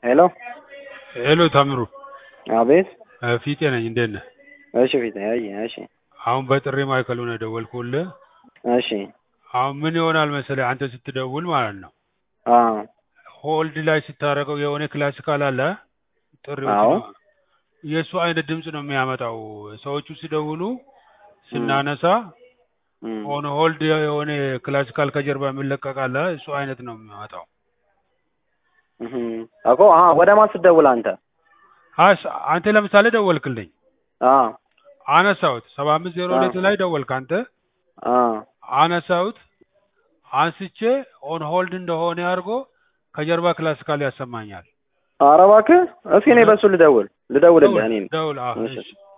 ሄሎ ሄሎ ታምሩ አቤት እ ፊጤ ነኝ እንዴት ነህ? እሺ ፊት አይ እሺ አሁን በጥሪ ማዕከሉ ነው የደወልኩልህ። እሺ አሁን ምን ይሆናል መሰለህ አንተ ስትደውል ማለት ነው አ ሆልድ ላይ ስታደርገው የሆነ ክላሲካል አለ ጥሪዎች አዎ። ነው የእሱ አይነት ድምፅ ነው የሚያመጣው። ሰዎቹ ሲደውሉ ስናነሳ እም፣ ኦን ሆልድ የሆነ ክላሲካል ከጀርባ የሚለቀቅ አለ እሱ አይነት ነው የሚያመጣው። እህም፣ እኮ አ ወደ ማን ስትደውል አንተ? አስ አንተ ለምሳሌ ደወልክልኝ አ አነሳሁት ሰባ አምስት ዜሮ ሁለት ላይ ደወልክ አንተ አ አነሳሁት አንስቼ ኦን ሆልድ እንደሆነ አድርጎ ከጀርባ ክላሲካል ያሰማኛል። ኧረ እባክህ እስኪ እኔ በሱ ልደውል ልደውልልህ እኔ ደውል አዎ እሺ። እሺ